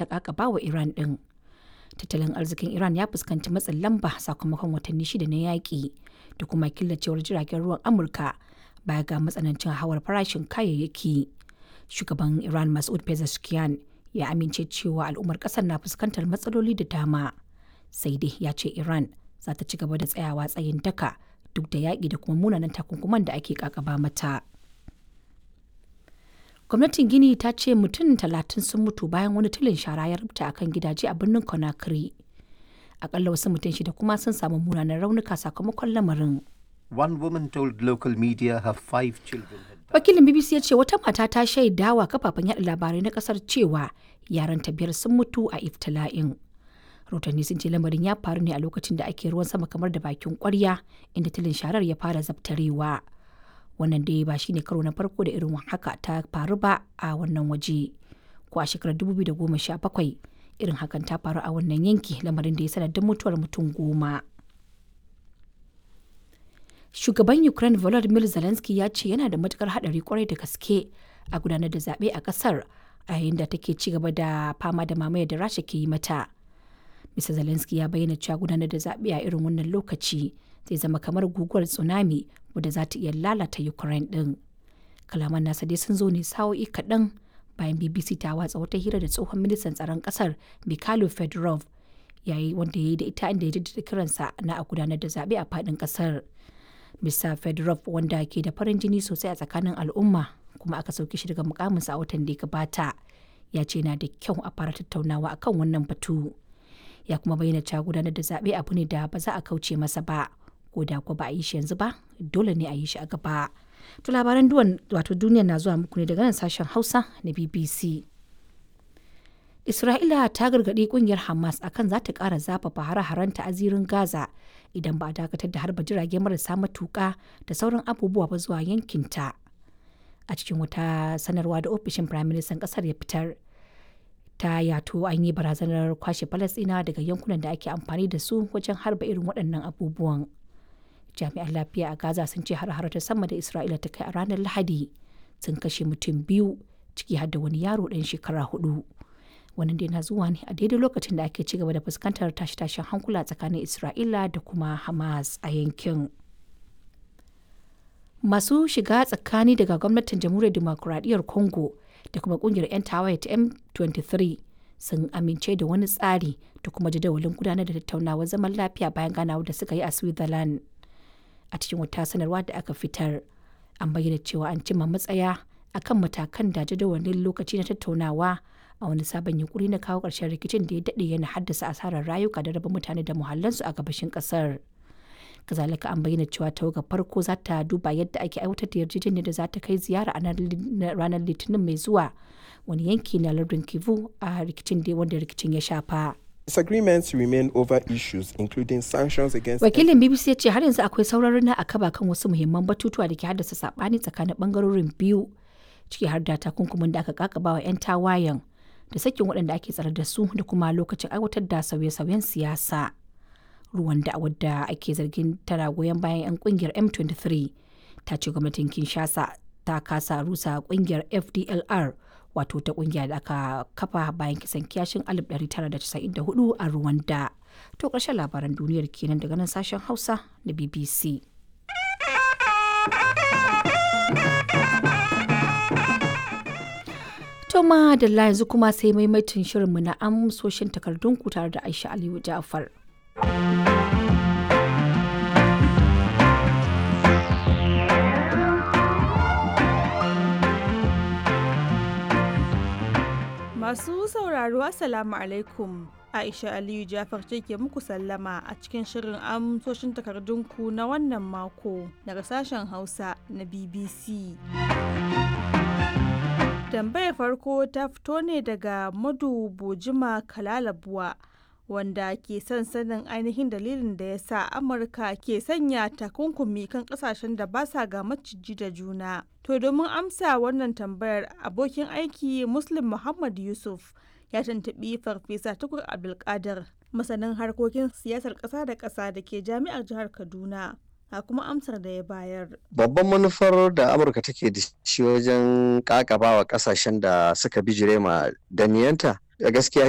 ta kakaba wa Iran ɗin. Tattalin arzikin Iran ya fuskanci matsin lamba sakamakon watanni shida na yaƙi da kuma killacewar jiragen ruwan Amurka baya ga matsanancin hawar farashin kayayyaki. Shugaban Iran Masoud Pezeshkian ya amince cewa al'ummar ƙasar na fuskantar matsaloli da dama. Sai dai ya ce Iran za ta ci gaba da tsayawa tsayin daka duk da yaƙi da kuma munanan takunkuman da ake kakaba mata. Gwamnatin Gini ta ce mutum talatin sun mutu bayan wani tulin shara ya rubuta akan gidaje a birnin Conakry. Akalla wasu mutum shida kuma sun samu munanan raunuka sakamakon lamarin. One woman told local media her five children had died. Wakilin BBC ya ce wata mata ta shaidawa kafafen yaɗa labarai na ƙasar cewa yaranta biyar sun mutu a iftila'in. Rotanni sun ce lamarin ya faru ne a lokacin da ake ruwan sama kamar da bakin ƙwarya inda tulin sharar ya fara zabtarewa. Wannan dai ba shine karo na farko da irin haka ta faru ba a wannan waje. Ko a shekarar 2017 irin hakan ta faru a wannan yanki lamarin da ya sanadin mutuwar mutum goma. Shugaban Ukraine Volodymyr Zelensky ya ce yana da matukar hadari kwarai da gaske a gudanar da zaɓe a ƙasar a yayin da take ci gaba da fama da mamayar da Rasha ke yi mata. Mr. Zelensky ya bayyana cewa gudanar da zaɓe a irin wannan lokaci zai zama kamar guguwar tsunami wadda za ta iya lalata Ukraine ɗin. Kalaman nasa dai sun zo ne sa'o'i kaɗan bayan BBC ta watsa wata hira da tsohon ministan tsaron ƙasar Mikhailo Fedorov yayi wanda ya yi da ita inda ya jaddada kiransa na a gudanar da zaɓe a faɗin ƙasar. Mr. Fedorov wanda ke da farin jini sosai a tsakanin al'umma kuma aka sauke shi daga mukaminsa a watan da ya gabata ya ce na da kyau a fara tattaunawa akan wannan batu. ya kuma bayyana cewa gudanar da zaɓe abu ne da ba za a kauce masa ba ko da ko ba a yi shi yanzu ba dole ne a yi shi a gaba to labaran duwan wato duniya na zuwa muku ne daga nan sashen hausa na bbc isra'ila ta gargaɗi kungiyar hamas akan za ta ƙara zafafa hare-harenta a zirin gaza idan ba a dakatar da harba jirage marasa matuƙa da sauran abubuwa ba zuwa yankinta a cikin wata sanarwa da ofishin firaministan ƙasar ya fitar ta yato an yi barazanar kwashe falasɗina daga yankunan da ake amfani da su wajen harba irin waɗannan abubuwan jami'an lafiya a gaza sun ce har ta sama da isra'ila ta kai a ranar lahadi sun kashe mutum biyu ciki har da wani yaro ɗan shekara hudu wannan dai na zuwa ne a daidai lokacin da ake ci gaba da fuskantar tashe-tashen hankula tsakanin isra'ila da kuma hamas a yankin masu shiga tsakani daga gwamnatin jamhuriyar demokuraɗiyyar congo da kuma kungiyar 'yan tawaye ta M23 sun amince da wani tsari da kuma jadawalin gudanar da tattaunawar zaman lafiya bayan ganawar da suka yi a Switzerland. A cikin wata sanarwa da aka fitar, an bayyana cewa an cimma matsaya akan matakan da jadawalin lokaci na tattaunawa a wani sabon yunkuri na kawo ƙarshen rikicin da ya daɗe yana haddasa asarar rayuka da raba mutane da muhallansu a gabashin ƙasar. kazalika an bayyana cewa tawagar farko za ta duba yadda ake aiwatar da yarjejeniyar da za ta kai ziyara a ranar litinin mai zuwa wani yanki na lardin kivu a rikicin da wanda rikicin ya shafa Disagreements remain over issues including sanctions against wakilin bbc ya ce har yanzu akwai sauraron na akaba kan wasu muhimman batutuwa da ke haddasa sabani tsakanin bangarorin biyu ciki har da takunkumin da aka kakaba wa 'yan tawayen da sakin waɗanda ake tsare da su da kuma lokacin aiwatar da sauye-sauyen siyasa. ruwan da wadda ake zargin tana goyon bayan 'yan kungiyar m23 ta ce gwamnatin kinshasa ta kasa rusa kungiyar fdlr wato ta kungiya da aka kafa bayan kisan kiyashin 1994 a rwanda to ƙarshen labaran duniyar kenan daga nan sashen hausa na bbc to ma da yanzu kuma sai maimaitin shirinmu na amsoshin takardunku tare da aisha aliyu ja'far Masu sauraro Assalamu alaikum. Aisha Aliyu Jafar ce ke muku sallama a cikin shirin amsoshin takardunku na wannan mako daga sashen Hausa na BBC. Tambayar farko ta fito ne daga Madu Bojima Kalalabuwa wanda ke son sanin ainihin dalilin da ya sa Amurka ke sanya takunkumi kan kasashen da ba sa ga maciji da juna. To domin amsa wannan tambayar abokin aiki Muslim Muhammad Yusuf ya tuntuɓi Farfesa Tukur Abdulkadir masanin harkokin siyasar ƙasa da ƙasa da ke jami'ar jihar Kaduna. ga kuma amsar da ya bayar. Babban manufar da Amurka take da shi wajen kakaba wa kasashen da suka bijire ma daniyanta da gaskiya